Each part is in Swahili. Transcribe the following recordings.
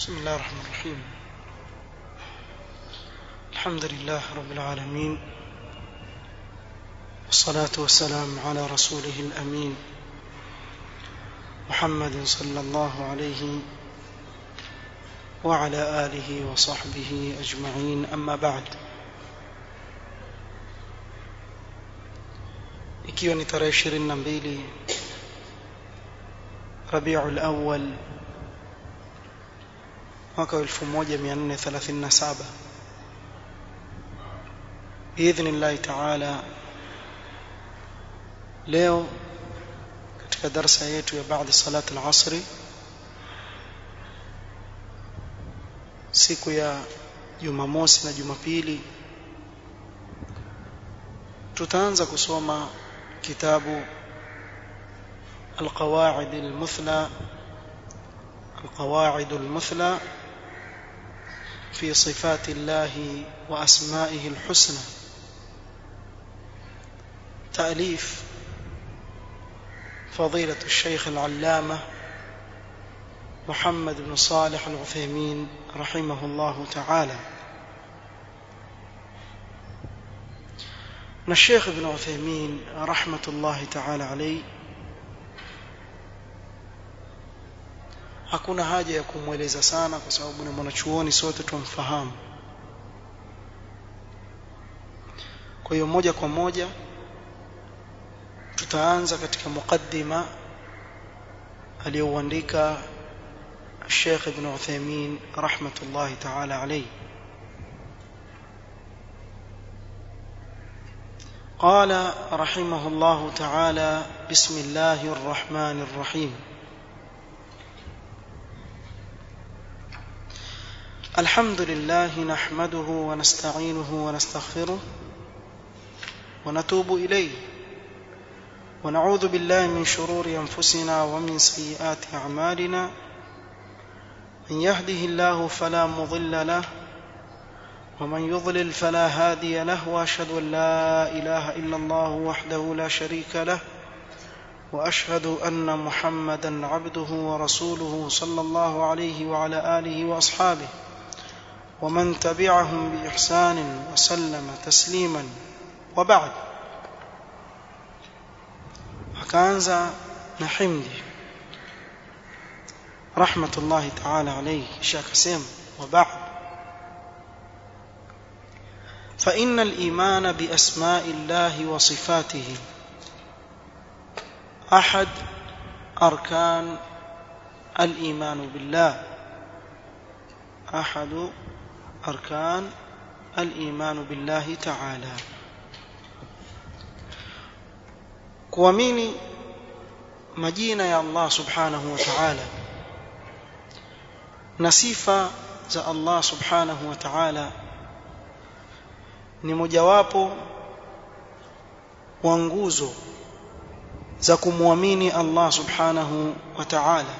بسم الله الرحمن الرحيم الحمد لله رب العالمين والصلاة والسلام على رسوله الأمين محمد صلى الله عليه وعلى آله وصحبه أجمعين أما بعد ikiwa ni tarehe ishirini na mbili rabiul awal mwaka wa 1437 biidhnillahi taala leo katika darsa yetu ya baada salat al-asri siku ya Jumamosi na Jumapili tutaanza kusoma kitabu القواعد المثلى القواعد المثلى في صفات الله وأسمائه الحسنى تأليف فضيلة الشيخ العلامة محمد بن صالح العثيمين رحمه الله تعالى الشيخ ابن عثيمين رحمة الله تعالى عليه hakuna haja ya kumweleza sana kwa sababu ni mwanachuoni sote tumfahamu kwa hiyo moja kwa moja tutaanza katika mukaddima aliyouandika Sheikh Ibn Uthaymeen rahmatullahi ta'ala alayhi قال رحمه الله تعالى بسم الله الرحمن الرحيم الحمد لله نحمده ونستعينه ونستغفره ونتوب إليه ونعوذ بالله من شرور أنفسنا ومن سيئات أعمالنا من يهده الله فلا مضل له ومن يضلل فلا هادي له وأشهد أن لا إله إلا الله وحده لا شريك له واشهد ان محمدا عبده ورسوله صلى الله عليه وعلى اله واصحابه ومن تبعهم باحسان وسلم تسليما وبعد akaanza na himdi rahmatullahi ta'ala alayhi kisha akasema wa ba'd fa innal imana bi asma'illahi wa sifatihi احد اركان الايمان بالله احد اركان الايمان بالله تعالى kuamini majina ya Allah subhanahu wa ta'ala na sifa za Allah subhanahu wa ta'ala ni mojawapo wa nguzo za kumwamini Allah subhanahu wa ta'ala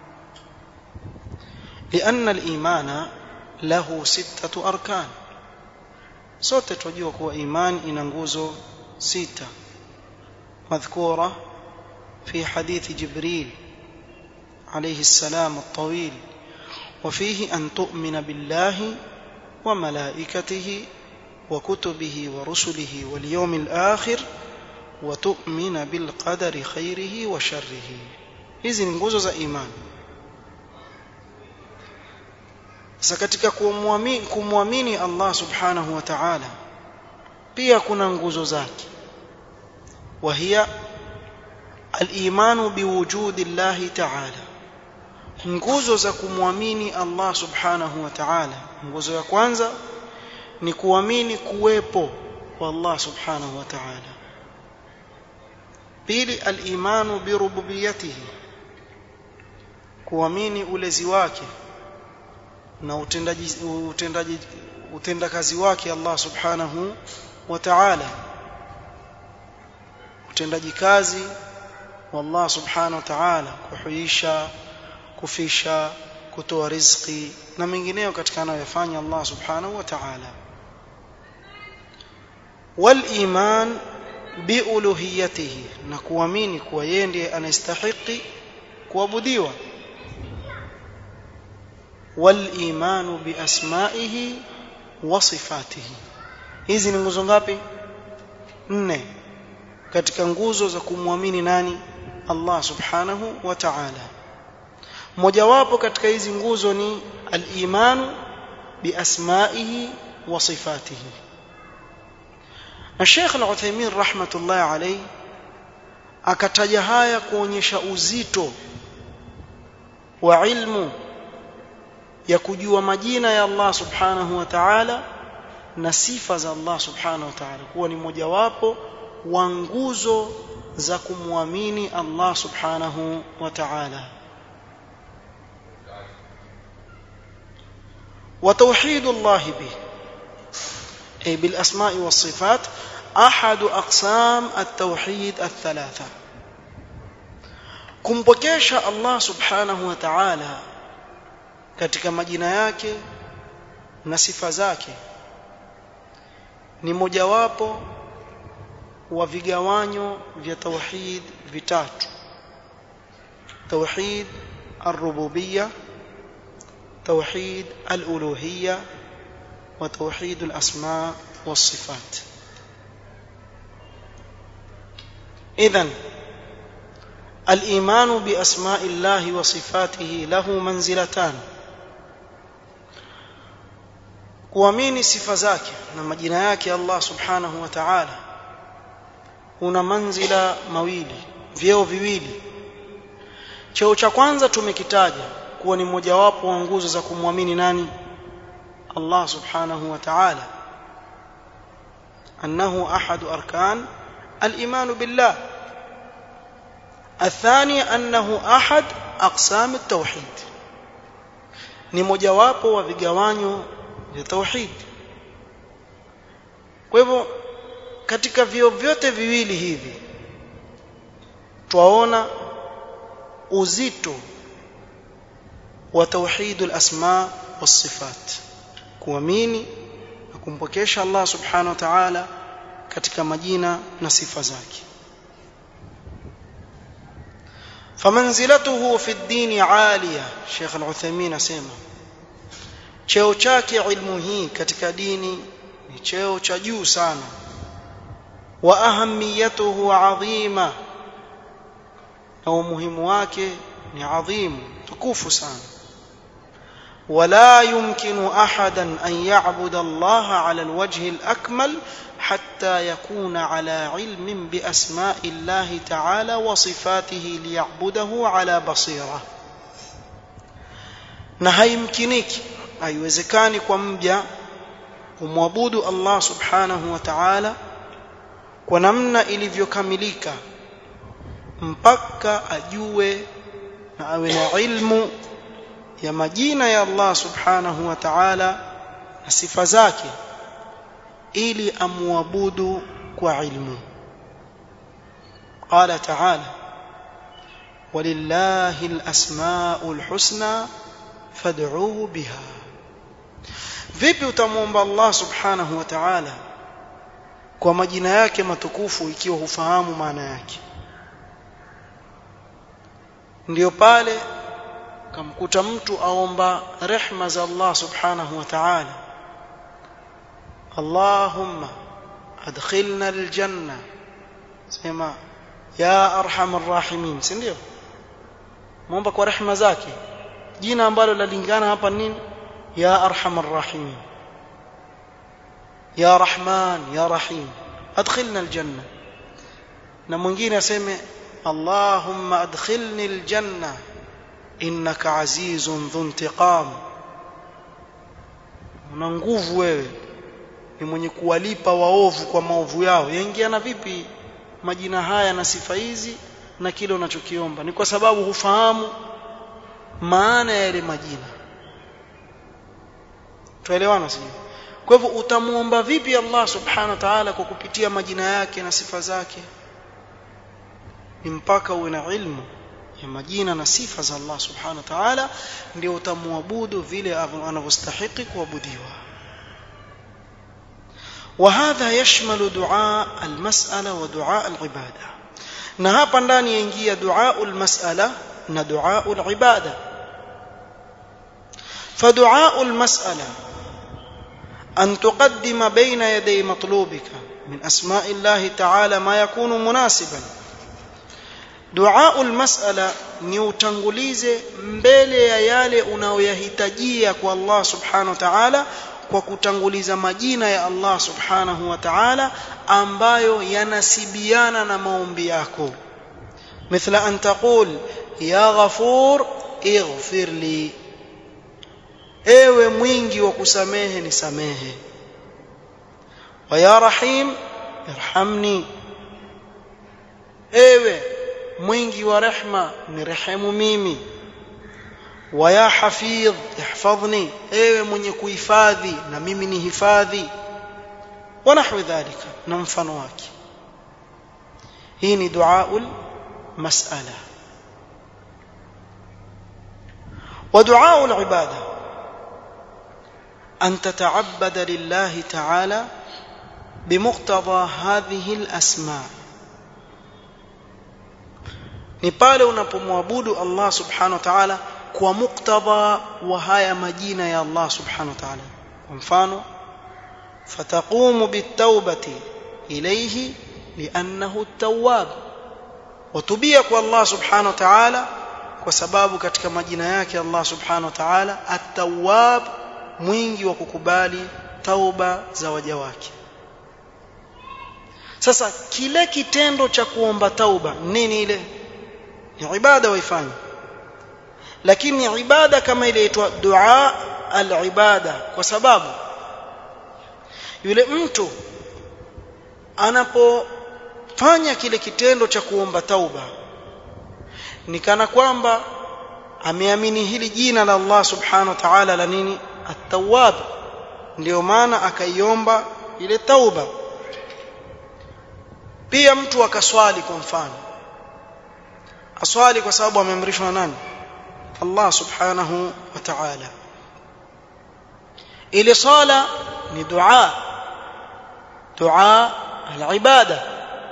لأن الإيمان له ستة أركان sote tunajua kuwa iman ina nguzo sita madhkura في حديث جبريل عليه السلام الطويل وفيه أن تؤمن بالله وملائكته وكتبه ورسله واليوم الآخر وتؤمن بالقدر خيره وشره hizi ni nguzo za imani sasa katika kumwamini kumwamini Allah subhanahu wa ta'ala pia kuna nguzo zake وهي الإيمان بوجود الله تعالى nguzo za kumwamini Allah subhanahu wa ta'ala nguzo ya kwanza ni kuamini kuwepo kwa Allah subhanahu wa ta'ala pili al-imanu bi rububiyyatihi kuamini ulezi wake na utendaji utendaji utendakazi wake Allah subhanahu wa ta'ala utendaji kazi wa Allah subhanahu wa ta'ala kuhuisha kufisha kutoa riziki na mengineyo katika anayofanya Allah subhanahu wa ta'ala wal iman biuluhiyatihi na kuamini kuwa yeye ndiye anastahili kuabudiwa والايمان باسمائه وصفاته hizi ni nguzo ngapi nne katika nguzo za kumwamini nani Allah subhanahu wa ta'ala mojawapo katika hizi nguzo ni al-imanu biasmaihi wa sifatihi na Sheikh Al-Uthaymeen rahmatullahi alayhi akataja haya kuonyesha uzito wa ilmu ya kujua majina ya Allah subhanahu wa ta'ala na sifa za Allah subhanahu wa ta'ala kuwa ni mojawapo wa nguzo za kumwamini Allah subhanahu wa ta'ala وتوحيد الله به أي بالأسماء والصفات أحد أقسام التوحيد الثلاثة kumpokesha Allah subhanahu wa ta'ala katika majina yake na sifa zake ni mojawapo wa vigawanyo vya tauhid vitatu tauhid ar-rububiyya توحيد الألوهية وتوحيد الأسماء والصفات إذن الإيمان بأسماء الله وصفاته له منزلتان kuamini sifa zake na majina yake Allah subhanahu wa ta'ala una manzila mawili vyeo viwili cheo cha kwanza tumekitaja kuwa ni mojawapo wa nguzo za kumwamini nani Allah subhanahu wa ta'ala annahu ahadu arkan al-iman billah الثاني أنه أحد أقسام التوحيد ni mojawapo wa vigawanyo vya tauhid kwa hivyo katika vio vyote viwili hivi twaona uzito wa tauhid al-asma was-sifat kuamini na kumpokesha Allah subhanahu wa ta'ala katika majina na sifa zake famanzilatuhu fi ad-din 'aliya Sheikh Al-Uthaymeen asema cheo chake ilmu hii katika dini ni cheo cha juu sana wa ahamiyatuhu 'azima na umuhimu wake ni adhimu tukufu sana ولا يمكن احدا ان يعبد الله على الوجه الاكمل حتى يكون على علم باسماء الله تعالى وصفاته ليعبده على بصيره na haimkiniki haiwezekani kwa mja kumwabudu Allah subhanahu wa ta'ala kwa namna ilivyokamilika mpaka ajue na awe na ilmu ya majina ya Allah subhanahu wa ta'ala na sifa zake ili amwabudu kwa ilmu qala ta'ala walillahi alasmaul husna fad'uhu biha vipi utamwomba Allah subhanahu wa ta'ala kwa majina yake matukufu ikiwa hufahamu maana yake ndiyo pale kamkuta mtu aomba rehma za Allah subhanahu wa ta'ala Allahumma adkhilna aljanna sema ya arhamar rahimin si ndio muomba kwa rehma zake jina ambalo lalingana hapa nini ya arhamar rahimin ya rahman ya rahim adkhilna aljanna na mwingine aseme Allahumma adkhilni aljanna innaka azizun dhu intiqam una nguvu wewe ni mwenye kuwalipa waovu kwa maovu yao yaingiana vipi majina haya na sifa hizi na kile unachokiomba ni kwa sababu hufahamu maana ya yale majina tuelewana sio kwa hivyo utamuomba vipi Allah subhanahu wa ta'ala kwa kupitia majina yake na sifa zake ni mpaka uwe na ilmu ya majina na sifa za Allah subhanahu wa ta'ala ndio utamwabudu vile anavyostahili kuabudiwa وهذا يشمل دعاء المسألة ودعاء العبادة na hapa ndani yaingia dua almas'ala na dua alibada فدعاء المسألة أن تقدم بين يدي مطلوبك من أسماء الله تعالى ما يكون مناسبا دعاء المسألة ni utangulize mbele ya yale unayoyahitajia kwa Allah subhanahu wa ta'ala kwa kutanguliza majina ya Allah subhanahu wa ta'ala ambayo yanasibiana na maombi yako مثل أن تقول يا غفور اغفر لي ewe mwingi wa kusamehe nisamehe wa ya rahim irhamni ewe mwingi wa rehma nirehemu mimi wa ya hafidh ihfadhni ewe mwenye kuhifadhi na mimi ni hifadhi wa nahwi dhalika na mfano wake hii ni duaul mas'ala wa duaul ibada أن تتعبد لله تعالى بمقتضى هذه الأسماء ni pale unapomwabudu Allah subhanahu wa ta'ala kwa muktadha wa haya majina ya Allah subhanahu wa ta'ala kwa mfano fataqumu bitawbati ilayhi li'annahu at-tawwab watubia kwa Allah subhanahu wa ta'ala kwa sababu katika majina yake Allah subhanahu wa ta'ala at-tawwab mwingi wa kukubali tauba za waja wake sasa kile kitendo cha kuomba tauba nini ile ni ibada waifanya lakini ibada kama ile inaitwa dua al-ibada kwa sababu yule mtu anapofanya kile kitendo cha kuomba tauba ni kana kwamba ameamini hili jina la Allah subhanahu wa ta'ala la nini at-tawwab ndio maana akaiomba ile tauba pia mtu akaswali kwa mfano aswali kwa sababu ameamrishwa na nani Allah subhanahu wa ta'ala ile sala ni dua dua al-ibada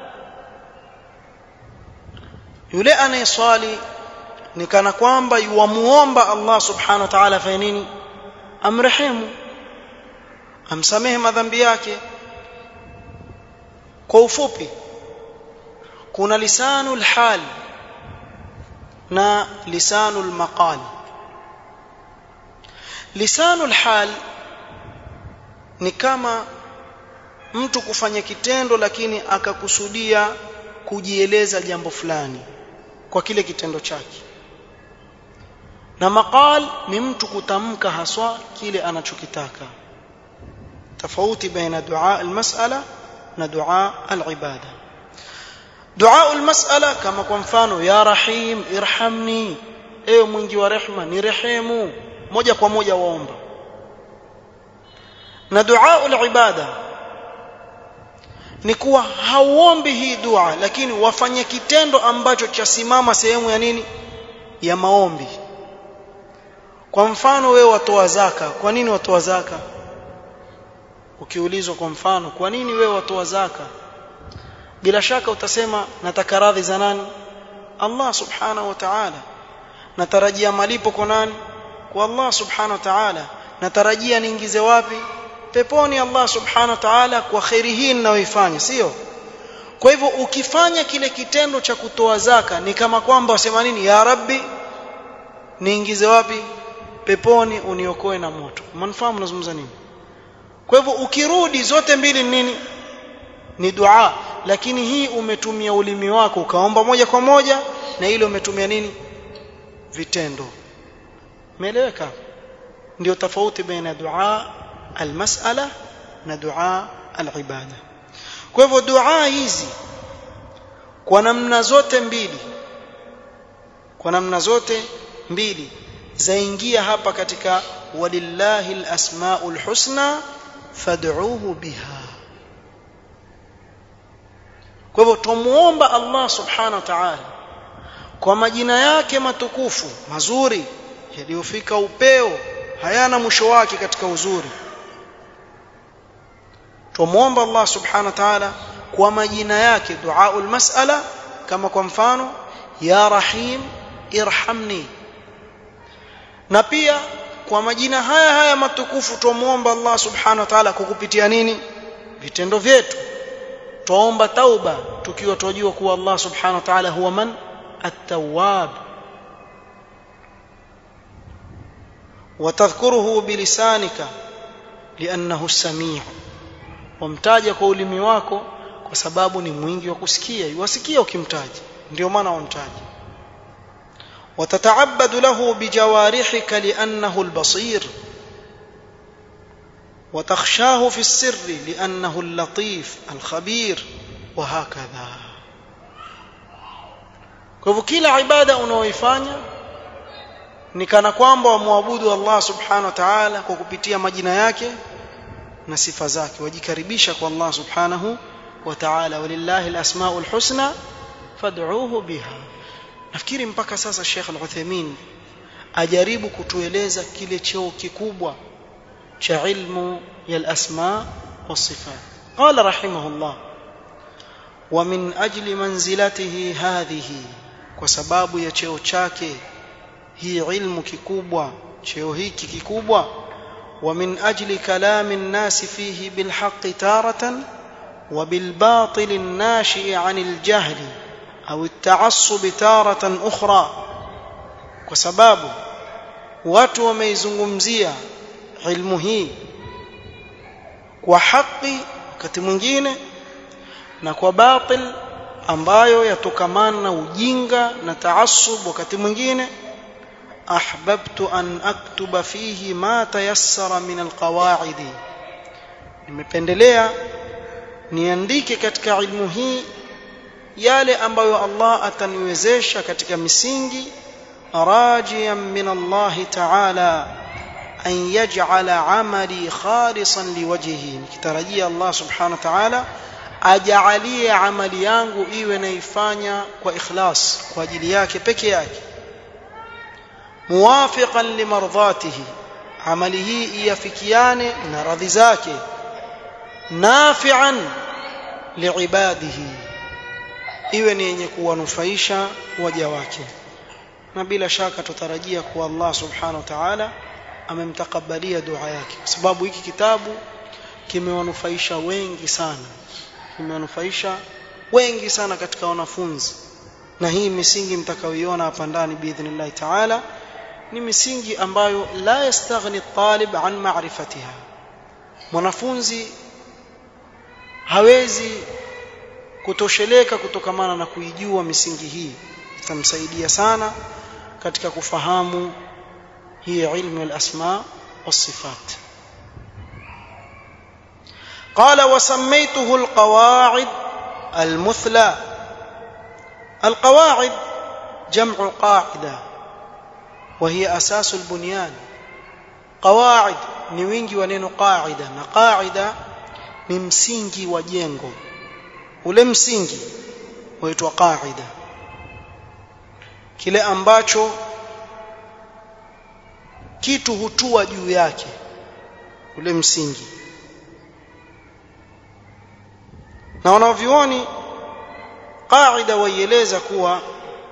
yule anayeswali ni kana kwamba yuamuomba Allah subhanahu wa ta'ala afanye nini amrehemu amsamehe madhambi yake kwa ufupi kuna lisanul hal na lisanul maqal lisanul hal ni kama mtu kufanya kitendo lakini akakusudia kujieleza jambo fulani kwa kile kitendo chake na maqal ni mtu kutamka haswa kile anachokitaka tofauti baina dua almas'ala na dua alibada dua almas'ala kama kwa mfano ya rahim irhamni ewe mwingi wa rehma ni rehemu moja kwa moja waomba na dua alibada ni kuwa hauombi hii dua lakini wafanye kitendo ambacho chasimama sehemu ya nini ya maombi kwa mfano wewe watoa zaka kwa nini watoa zaka ukiulizwa kwa mfano kwa nini wewe watoa zaka bila shaka utasema nataka radhi za nani Allah subhanahu wa ta'ala natarajia malipo kwa nani kwa Allah subhanahu wa ta'ala natarajia niingize wapi peponi Allah subhanahu wa ta'ala kwa khairi hii ninayoifanya sio kwa hivyo ukifanya kile kitendo cha kutoa zaka ni kama kwamba wasema nini ya rabbi niingize wapi peponi uniokoe na moto mnafahamu nazungumza nini kwa hivyo ukirudi zote mbili ni nini ni dua lakini hii umetumia ulimi wako ukaomba moja kwa moja na ile umetumia nini vitendo umeeleweka ndio tofauti baina dua almas'ala na dua alibada kwa hivyo dua hizi kwa namna zote mbili kwa namna zote mbili zaingia hapa katika walillahi alasmaul husna fad'uuhu biha kwa hivyo tumuomba Allah subhanahu wa ta'ala kwa majina yake matukufu mazuri yaliyofika upeo hayana mwisho wake katika uzuri tumuomba Allah subhanahu wa ta'ala kwa majina yake duaul mas'ala kama kwa mfano ya rahim irhamni na pia kwa majina haya haya matukufu tumuomba Allah subhanahu wa ta'ala kukupitia nini vitendo vyetu tuomba tauba tukiwa tunajua kuwa Allah subhanahu wa ta'ala huwa man at-tawwab وتذكره بلسانك لأنه السميع ومتاجا kwa ulimi wako kwa sababu ni mwingi wa kusikia yuwasikia ukimtaja ndio maana wamtaja وتتعبد له بجوارحك لأنه البصير وتخشاه في السر لأنه اللطيف الخبير وهكذا kwa hivyo kila ibada unaoifanya ni kana kwamba wamwabudu Allah subhanahu wa ta'ala kwa kupitia majina yake na sifa zake wajikaribisha kwa Allah subhanahu wa ta'ala walillahi alasmaul husna fad'uuhu biha nafikiri mpaka sasa Sheikh Al-Uthaymeen ajaribu kutueleza kile cheo kikubwa cha ilmu ya al-asma was-sifat qala rahimahullah wa min ajli manzilatihi hadhihi kwa sababu ya cheo chake hii ilmu kikubwa cheo hiki kikubwa wa min ajli kalami an-nas fihi bil haqqi taratan wa bil batil an-nashi 'anil jahli au at-ta'assub taratan ukhra kwa sababu watu wameizungumzia ilmu hii kwa haki wakati mwingine na kwa batil ambayo yatokamana na ujinga na taassub wakati mwingine ahbabtu an aktuba fihi ma tayassara min alqawaidi nimependelea niandike katika ilmu hii yale ambayo Allah ataniwezesha katika misingi rajiyan min Allah ta'ala an yaj'ala 'amali khalisan liwajhihi nikitarajia Allah subhanahu wa ta'ala ajalie amali yangu iwe naifanya kwa ikhlas kwa ajili yake peke yake muwafiqan limardhatihi amali hii iafikiane na radhi zake nafi'an liibadihi iwe ni yenye kuwanufaisha waja wake na bila shaka tutarajia kuwa Allah subhanahu wa ta'ala amemtakabalia dua yake kwa sababu hiki kitabu kimewanufaisha wengi sana kimewanufaisha wengi sana katika wanafunzi na hii misingi mtakayoiona hapa ndani biidhnillah ta'ala ni misingi ambayo la yastaghni talib an ma'rifatiha mwanafunzi hawezi kutosheleka kutokamana na kuijua misingi hii itamsaidia sana katika kufahamu hii ilmu al-asma was-sifat قال وسميته القواعد المثلى القواعد جمع قاعده وهي اساس البنيان قواعد ni wingi wa neno qaida na qaida ni msingi wa jengo ule msingi huitwa qaida kile ambacho kitu hutua juu yake ule msingi na wanavyuoni qaida waieleza kuwa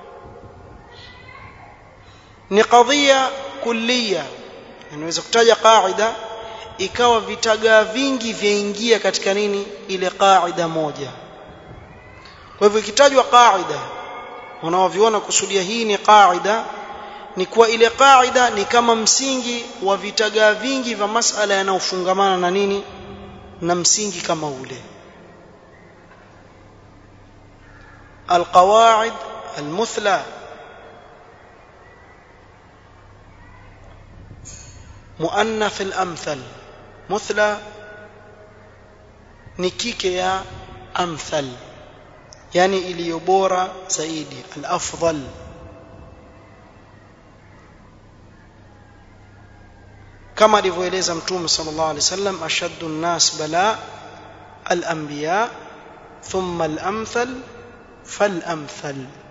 ni kadhia kulliya inaweza kutaja qaida ikawa vitagaa vingi vyaingia katika nini ile qaida moja kwa hivyo ikitajwa qaida wanaoviona kusudia hii ni qaida ni kuwa ile qaida ni kama msingi wa vitagaa vingi vya masala yanayofungamana na nini na msingi kama ule القواعد المثلى مؤنث الأمثل مثلى نكيك يا أمثل يعني iliyobora zaidi al-afdal kama alivyoeleza mtume sallallahu alaihi wasallam ashaddu an-nas bala al-anbiya thumma al-amthal fal-amthal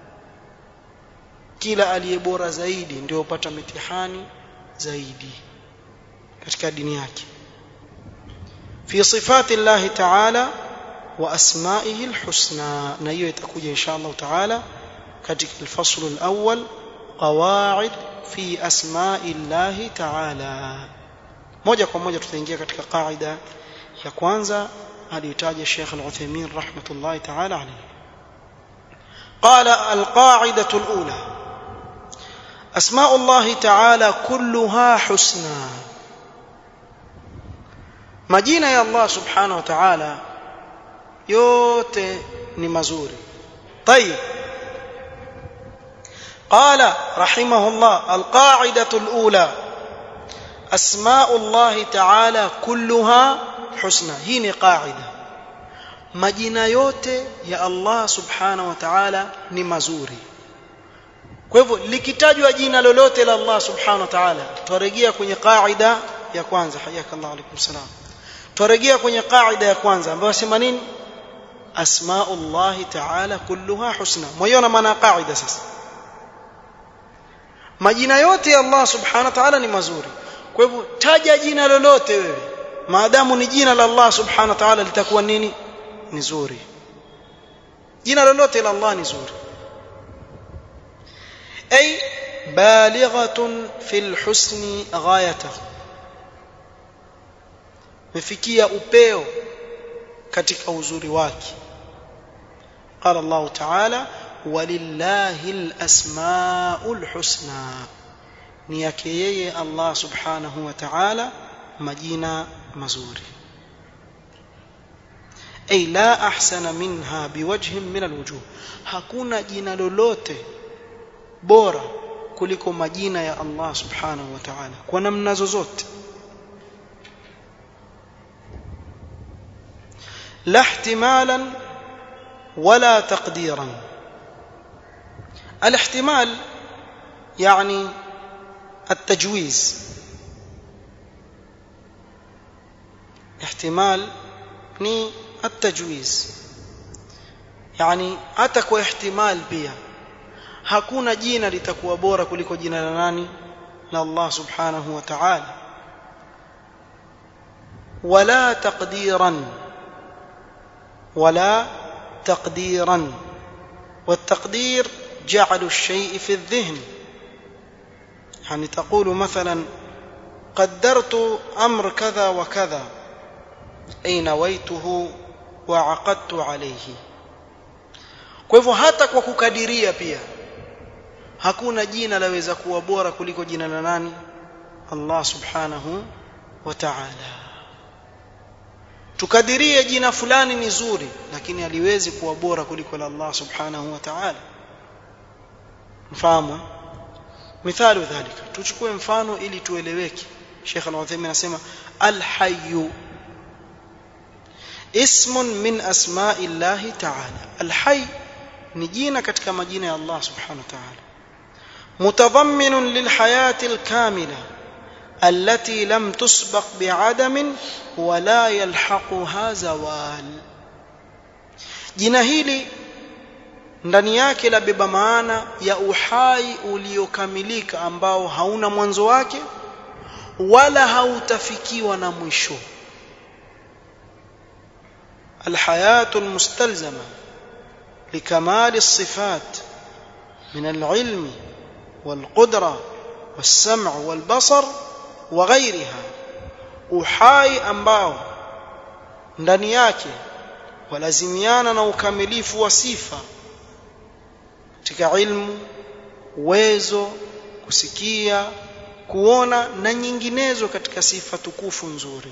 kila aliyebora zaidi ndio upata mitihani zaidi katika dini yake fi sifati Allah ta'ala wa asma'ihi al-husna na hiyo itakuja insha Allah ta'ala katika al-fasl al-awwal qawaid fi asma'i llahi ta'ala moja kwa moja tutaingia katika qaida ya kwanza aliyotaja Sheikh Al-Uthaymeen rahmatullahi ta'ala alayhi قال القاعدة الأولى أسماء الله تعالى كلها حسنى majina ya Allah subhanahu wa ta'ala yote ni mazuri طيب قال رحمه الله القاعدة الأولى أسماء الله تعالى كلها حسنى هي قاعدة majina yote ya Allah subhanahu wa ta'ala ni mazuri kwa hivyo likitajwa jina lolote la Allah subhanahu wa ta'ala tutarejea kwenye qaida ya kwanza hayakallahu alaykum salam tutarejea kwenye qaida ya kwanza ambayo sema nini asmaullahi ta'ala kulluha husna moyona maana qaida sasa majina yote ya Allah subhanahu wa ta'ala ni mazuri kwa hivyo taja jina lolote wewe maadamu ni jina la Allah subhanahu wa ta'ala litakuwa nini ni zuri jina lolote la Allah ni zuri ay balighatun fil husni ghayatahu mefikia upeo katika uzuri wake قال الله تعالى ولله الاسماء الحسنى ni yake yeye Allah subhanahu wa ta'ala majina mazuri ay la ahsana minha biwajhin min alwujuh hakuna jina lolote bora kuliko majina ya Allah subhanahu wa ta'ala kwa namna zozote la ihtimalan wala taqdiran الاحتمال يعني التجويز احتمال ni التجويز yani hata kwa ihtimal pia hakuna jina litakuwa bora kuliko jina la nani la Allah subhanahu wa ta'ala wala taqdiran wala taqdiran والتقدير جعل الشيء في الذهن يعني تقول مثلا قدرت امر كذا وكذا اي نويته وعقدت عليه kwa hivyo hata kwa kukadiria pia hakuna jina laweza kuwa bora kuliko jina la nani Allah subhanahu wa ta'ala tukadirie jina fulani ni zuri lakini aliwezi kuwa bora kuliko la Allah subhanahu wa ta'ala mfahamu mithalu dhalika tuchukue mfano ili tueleweke Sheikh Al-Uthaymeen anasema al-hayy ismun min asma'i Allah ta'ala al-hayy ni jina katika majina ya Allah subhanahu wa ta'ala mutadhammin lilhayati al-kamila التي لم تسبق بعدم ولا يلحقها زوال jina hili ndani yake labeba maana ya uhai uliokamilika ambao hauna mwanzo wake wala hautafikiwa na mwisho الحياه المستلزمه لكمال الصفات من العلم والقدره والسمع والبصر وغيرها uhai ambao ndani yake walazimiana na ukamilifu wa sifa katika ilmu uwezo kusikia kuona na nyinginezo katika sifa tukufu nzuri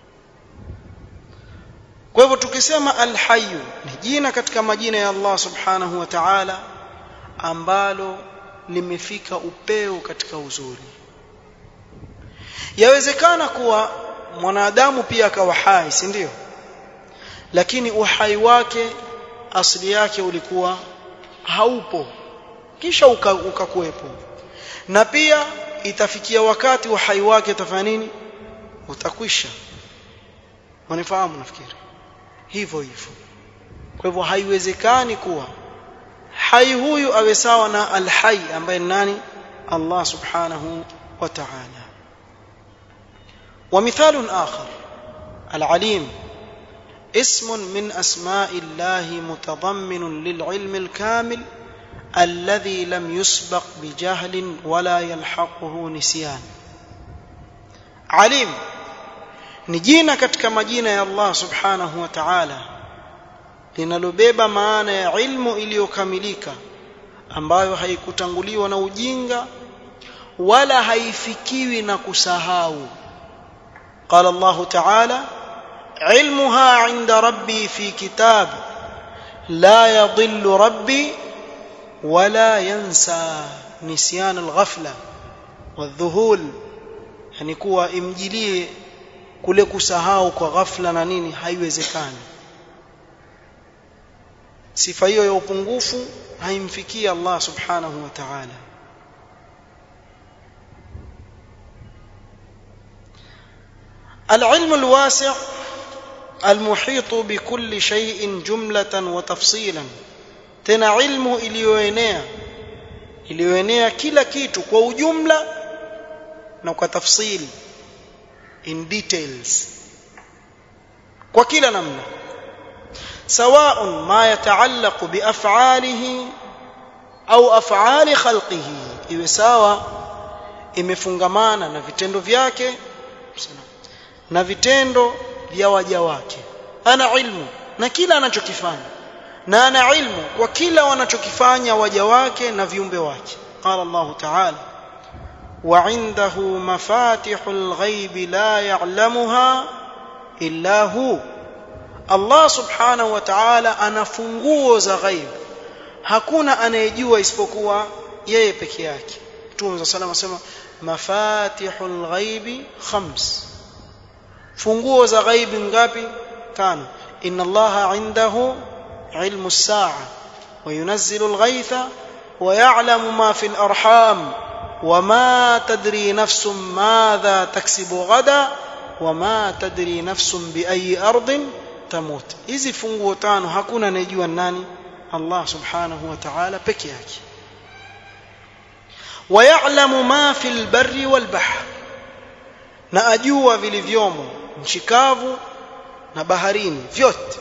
kwa hivyo tukisema alhayyu ni jina katika majina ya Allah subhanahu wa ta'ala ambalo limefika upeo katika uzuri yawezekana kuwa mwanadamu pia akawa hai si ndio lakini uhai wake asili yake ulikuwa haupo kisha ukakuwepo uka na pia itafikia wakati uhai wake utafanya nini utakwisha wanifahamu nafikiri hivyo hivyo kwa hivyo haiwezekani kuwa hai huyu awe sawa na alhai ambaye ni nani Allah subhanahu wa ta'ala ومثال آخر العليم اسم من أسماء الله متضمن للعلم الكامل الذي لم يسبق بجهل ولا يلحقه نسيان عليم ni jina katika majina ya Allah subhanahu wa ta'ala linalobeba maana ya ilmu iliyokamilika ambayo haikutanguliwa na ujinga wala haifikiwi na kusahau قال الله تعالى علمها عند ربي في كتاب لا يضل ربي ولا ينسى نسيان الغفله والذهول yani kuwa imjilie kule kusahau kwa ghafla na nini haiwezekani sifa hiyo ya upungufu haimfikii Allah subhanahu wa ta'ala العلم الواسع المحيط بكل شيء جملة وتفصيلا tena ilmu iliyoenea iliyoenea kila kitu kwa ujumla na kwa tafsili in details kwa kila namna سواء ما يتعلق بافعاله au af'ali khalqihi iwe sawa imefungamana na vitendo vyake na vitendo vya waja wake ana ilmu na kila anachokifanya na ana ilmu kwa kila wanachokifanya waja wake na viumbe wake qala Allah ta'ala وعنده مفاتح الغيب لا يعلمها إلا هو Allah subhanahu wa ta'ala ana funguo za ghaib hakuna anayejua isipokuwa yeye peke yake Mtume صلى الله عليه وسلم mafatihul ghaibi khams funguo za ghaibi ngapi tano inna allaha indahu ilmu as-sa'a wa yunazzilu al-ghaytha wa ya'lamu ma fi al-arham وما تدري نفس ماذا تكسب غدا وما تدري نفس بأي أرض تموت hizi funguo tano hakuna anayejua nani Allah subhanahu wa ta'ala peke yake ويعلم ما في البر والبحر na ajua vilivyomo nchi kavu na baharini vyote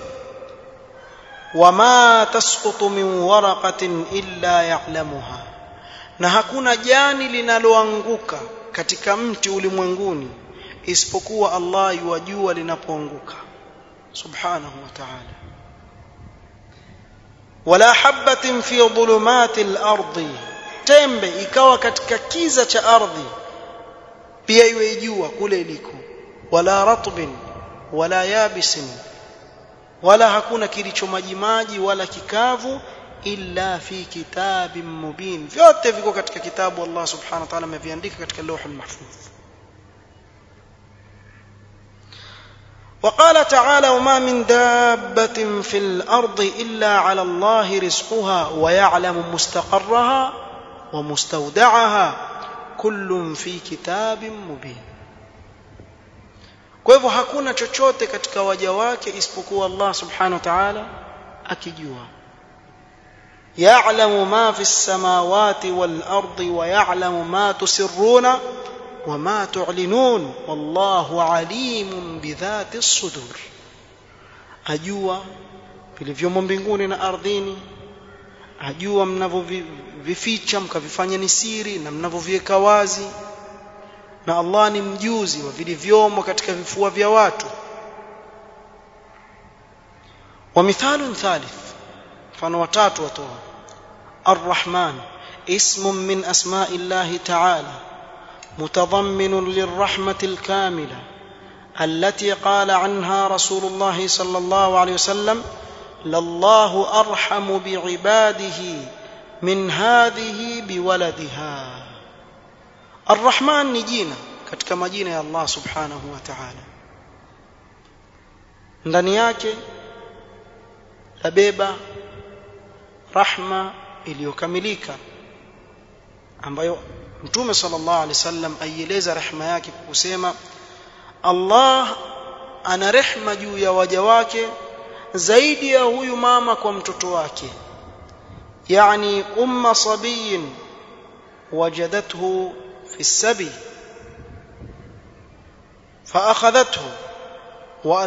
wama tasqutu min waraqatin illa ya'lamuha na hakuna jani linaloanguka katika mti ulimwenguni isipokuwa Allah yuwajua linapoanguka subhanahu wa ta'ala wala habatin fi dhulumati al-ardi tembe ikawa katika kiza cha ardhi pia iwe jua kule iliko wala ratbin wala yabisin wala hakuna kilicho majimaji wala kikavu illa fi kitabin mubin vyote viko katika kitabu Allah subhanahu wa ta'ala ameviandika katika lawh al-mahfuz وقال تعالى وما من دابة في الأرض إلا على الله رزقها ويعلم مستقرها ومستودعها كل في كتاب مبين kwa hivyo hakuna chochote katika waja wake isipokuwa Allah subhanahu wa ta'ala akijua ya'lamu ma fi as-samawati wal ardi wa ya'lamu ma tusirruna wa ma tu'linun wallahu alimun bidhati as-sudur ajua vilivyomo mbinguni na ardhini ajua mnavyovificha mkavifanya ni siri na mnavyoviweka wazi na Allah ni mjuzi wa vilivyomo katika vifua vya watu wa mithalun thalith mfano watatu watoa الرحمن اسم من اسماء الله تعالى متضمن للرحمه الكامله التي قال عنها رسول الله صلى الله عليه وسلم لله ارحم بعباده من هذه بولدها الرحمن ni jina katika majina ya Allah subhanahu wa ta'ala ndani yake labeba rahma iliyokamilika ambayo mtume sallallahu alaihi wasallam aieleza rehema yake kwa kusema Allah ana rehma juu ya waja wake zaidi ya huyu mama kwa mtoto wake yani umma sabiyin wajadathu في السبي فأخذته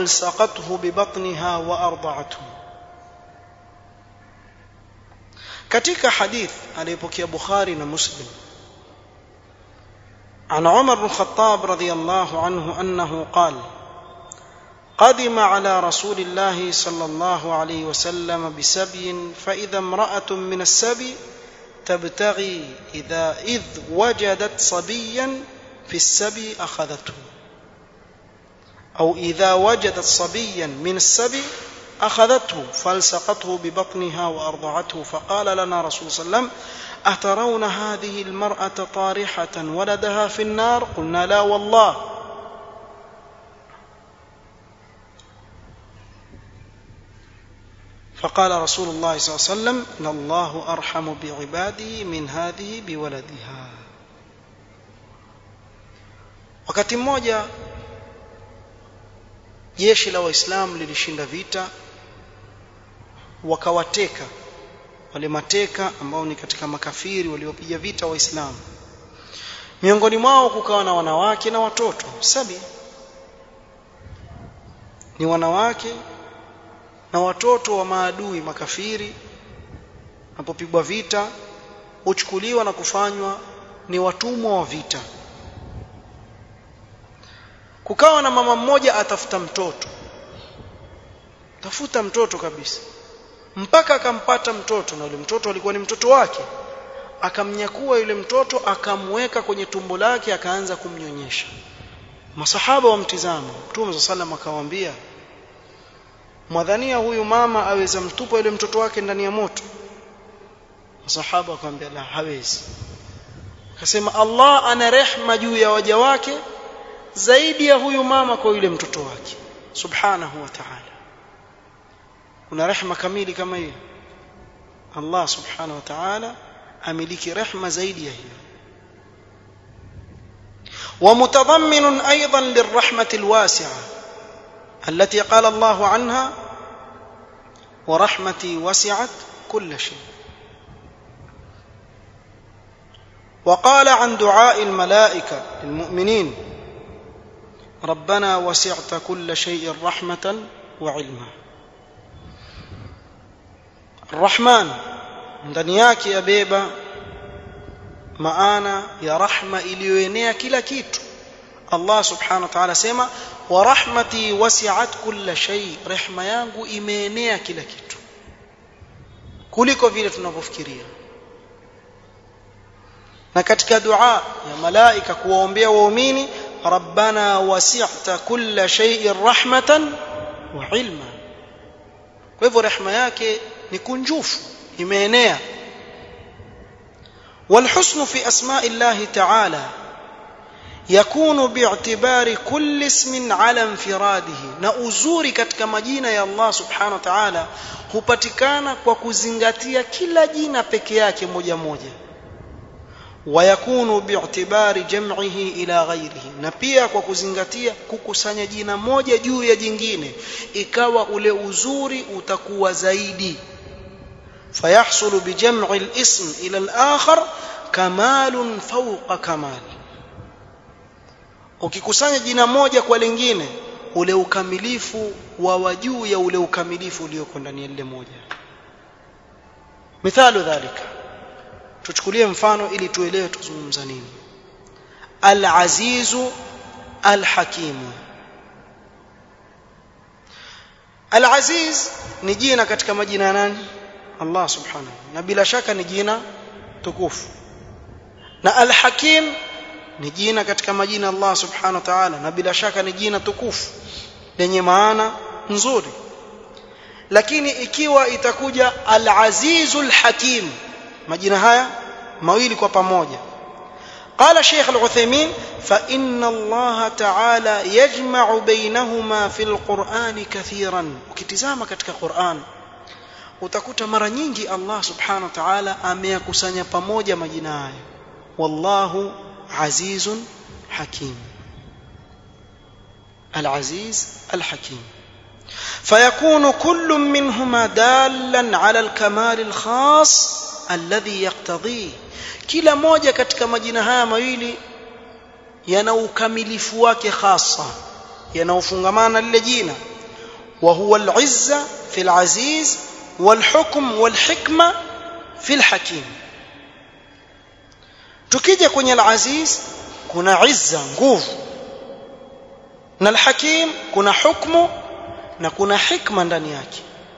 وألصقته ببطنها وأرضعته katika hadith aliyopokea Bukhari na Muslim عن عمر بن الخطاب رضي الله عنه انه قال قدم على رسول الله صلى الله عليه وسلم بسبي فاذا امراه من السبي تبتغي اذا اذ وجدت صبيا في السبي اخذته او اذا وجدت صبيا من السبي اخذته فالصقته ببطنها وارضعته فقال لنا رسول صلى الله عليه وسلم اترون هذه المراه طارحه ولدها في النار قلنا لا والله فقال رسول الله صلى الله عليه وسلم ان الله ارحم بعباده من هذه بولدها wakati mmoja jeshi la waislamu lilishinda vita wakawateka wale mateka ambao ni katika makafiri waliopiga vita waislamu miongoni mwao kukawa na wanawake na watoto sabi ni wanawake na watoto wa maadui makafiri napopigwa vita huchukuliwa na kufanywa ni watumwa wa vita kukawa na mama mmoja atafuta mtoto tafuta mtoto kabisa mpaka akampata mtoto na yule mtoto alikuwa ni mtoto wake akamnyakua yule mtoto akamweka kwenye tumbo lake akaanza kumnyonyesha masahaba wamtizama mtume za sallam akawaambia mwadhania huyu mama aweza mtupa yule mtoto wake ndani ya moto masahaba akamwambia la hawezi akasema Allah ana rehma juu ya waja wake zaidi ya huyu mama kwa yule mtoto wake subhanahu wa ta'ala kuna rehma kamili kama hiyo Allah subhanahu wa ta'ala amiliki rehma zaidi ya hiyo ومتضمن ايضا للرحمه الواسعه التي قال الله عنها ورحمتي وسعت كل شيء وقال عن دعاء الملائكه للمؤمنين ربنا وسعت كل شيء رحمه وعلما الرحمن ndani yake yabeba maana ya rahma iliyoenea kila kitu Allah subhanahu wa ta'ala sema wa rahmati wasi'at kulla shay rehma yangu imeenea kila kitu kuliko vile tunavyofikiria na katika dua ya malaika kuwaombea waumini rabbana wasi'ta kulla shay'in rahmatan wa ilma kwa hivyo rehma yake ni kunjufu imeenea والحسن في اسماء الله تعالى يكون باعتبار كل اسم على انفراده na uzuri katika majina ya Allah subhanahu wa ta'ala hupatikana kwa kuzingatia kila jina peke yake moja moja ويكون باعتبار جمعه الى غيره na pia kwa kuzingatia kukusanya jina moja juu ya jingine ikawa ule uzuri utakuwa zaidi فيحصل بجمع الاسم الى الاخر كمال فوق كمال ukikusanya jina moja kwa lingine ule ukamilifu wa wajuu ya ule ukamilifu ulioko ndani ya lile moja mithalu dhalika tuchukulie mfano ili tuelewe tuzungumza nini al-azizu al-hakimu al-aziz ni jina katika majina ya nani Allah subhanahu na bila shaka ni jina tukufu na al-hakim ni jina katika majina Allah subhanahu wa ta'ala na bila shaka ni jina tukufu lenye maana nzuri lakini ikiwa itakuja al-azizul hakim majina haya mawili kwa pamoja قال شيخ العثيمين فإن الله تعالى يجمع بينهما في القرآن كثيرا ukitizama katika Qur'an utakuta mara nyingi Allah subhanahu wa ta'ala ameyakusanya pamoja majina haya wallahu azizun hakim العزيز الحكيم فيكون كل منهما دالا على الكمال الخاص alladhi yaqtadhi kila moja katika majina haya mawili yana ukamilifu wake hasa yanaofungamana lile jina wa huwa al-izza fi al-aziz wal-hukm wal-hikma fil hakim tukija kwenye al-aziz kuna izza nguvu na al-hakim kuna hukmu na kuna hikma ndani yake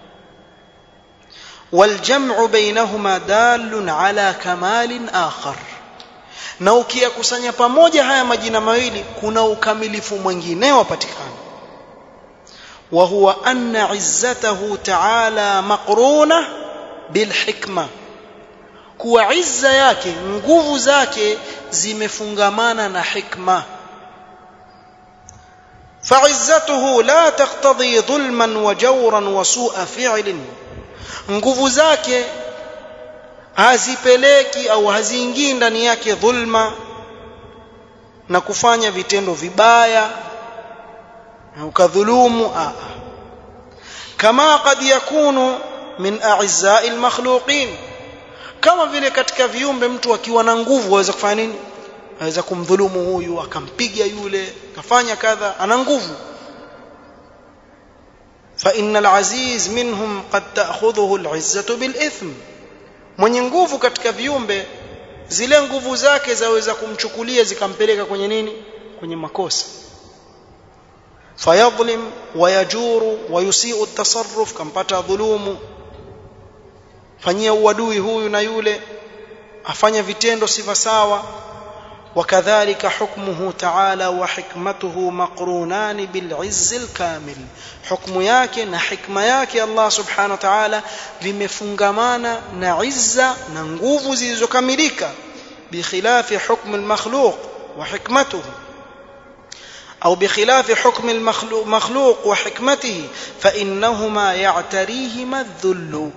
والجمع بينهما دال على كمال آخر na ukiyakusanya pamoja haya majina mawili kuna ukamilifu mwingine wapatikana wa huwa anna izzatahu ta'ala maqruna bil hikma kuwa izza yake nguvu zake zimefungamana na hikma فعزته لا تقتضي ظلما وجورا وسوء فعل nguvu zake hazipeleki au haziingii ndani yake dhulma na kufanya vitendo vibaya na ukadhulumu a kama kad yakunu min a'izza'i al-makhluqin kama vile katika viumbe mtu akiwa na nguvu aweza kufanya nini aweza kumdhulumu huyu akampiga yule akafanya kadha ana nguvu فإن العزيز منهم قد تأخذه العزة بالإثم mwenye nguvu katika viumbe zile nguvu zake zaweza kumchukulia zikampeleka kwenye nini kwenye makosa fayadhlim wayajuru wayusiu at-tasarruf kampata dhulumu fanyia uadui huyu na yule afanya vitendo sifa sawa وكذلك حكمه تعالى وحكمته مقرونان بالعز الكامل حكم yake na hikma yake Allah subhanahu wa ta'ala vimefungamana na izza na nguvu zilizokamilika bikhilafi hukm al-makhluq wa hikmatuhu أو بخلاف حكم المخلوق وحكمته فإنهما يعتريهما الذل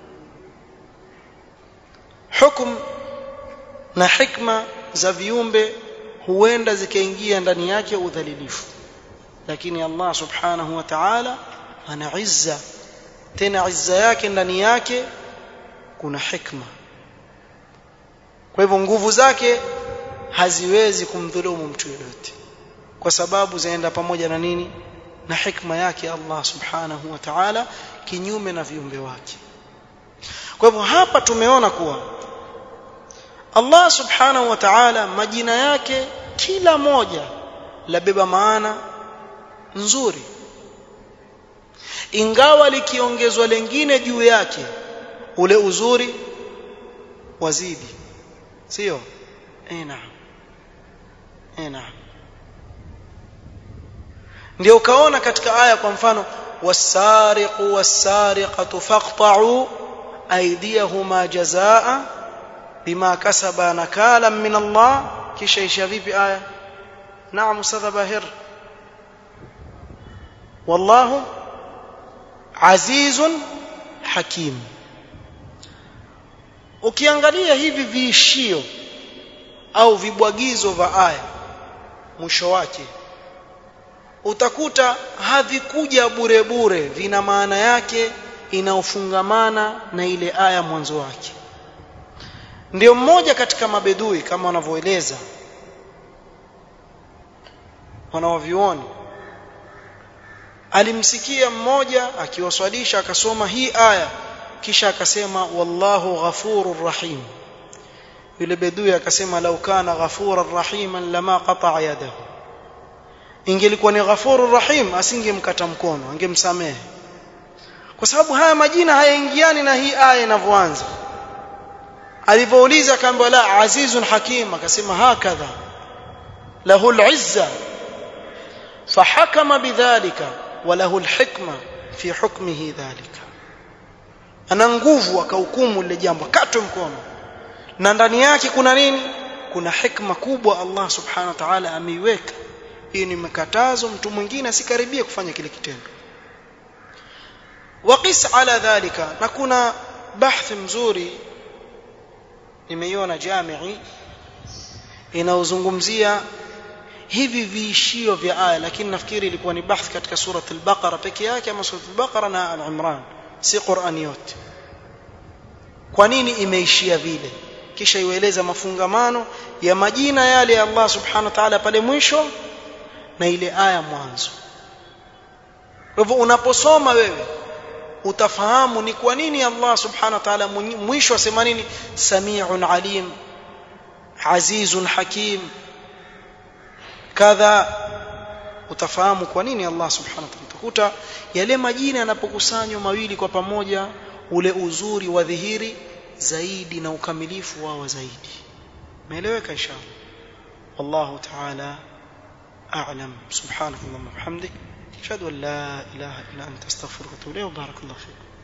حكم na hikma za viumbe huenda zikaingia ndani yake udhalilifu lakini Allah subhanahu wa ta'ala ana izza tena izza yake ndani yake kuna hikma kwa hivyo nguvu zake haziwezi kumdhulumu mtu yoyote kwa sababu zaenda pamoja na nini na hikma yake Allah subhanahu wa ta'ala kinyume na viumbe wake kwa hivyo hapa tumeona kuwa Allah subhanahu wa ta'ala majina yake kila moja labeba maana nzuri ingawa likiongezwa lengine juu yake ule uzuri wazidi sio eh naam eh naam ndio ukaona katika aya kwa mfano wasariqu wasariqatu faqta'u aydiyahuma jazaa bima kasaba nakalan min Allah kisha isha vipi aya naam ustadha bahir wallahu azizun hakim ukiangalia hivi viishio au vibwagizo vya aya mwisho wake utakuta havikuja bure bure vina maana yake inaofungamana na ile aya mwanzo wake ndio mmoja katika mabedui kama wanavyoeleza wanaovioni alimsikia mmoja akiwaswalisha akasoma hii aya kisha akasema wallahu ghafurur rahim yule bedui akasema lau kana ghafurar rahiman lama qata'a yadahu ingelikuwa ni ghafurur rahim asingemkata mkono angemsamehe kwa sababu haya majina hayaingiani na hii aya inavyoanza alipouliza akaambiwa la azizun hakim akasema hakadha lahu al-izza fahakama bidhalika wa lahu al-hikma fi hukmihi dhalika ana nguvu akahukumu lile jambo katwe mkono na ndani yake kuna nini kuna hikma kubwa Allah subhanahu wa ta'ala ameiweka hii ni makatazo mtu mwingine asikaribie kufanya kile kitendo waqis ala dhalika na kuna bahth mzuri nimeiona jamii inaozungumzia hivi viishio vya aya lakini nafikiri ilikuwa ni bahth katika surat al-baqara peke yake ama surat al-baqara na al-imran si qurani yote kwa nini imeishia vile kisha iwaeleza mafungamano ya majina yale ya Allah subhanahu wa ta'ala pale mwisho na ile aya mwanzo kwa hivyo unaposoma wewe utafahamu ni kwa nini Allah subhanahu wa ta'ala mwisho asema nini samiun alim azizun hakim kadha utafahamu kwa nini Allah subhanahu wa ta'ala utakuta yale majina yanapokusanywa mawili kwa pamoja ule uzuri wa dhihiri zaidi na ukamilifu wao zaidi umeeleweka inshallah wallahu ta'ala a'lam subhanakallahumma wa bihamdik ashhadu an la ilaha illa anta astaghfiruka wa atubu ilayk barakallahu fiik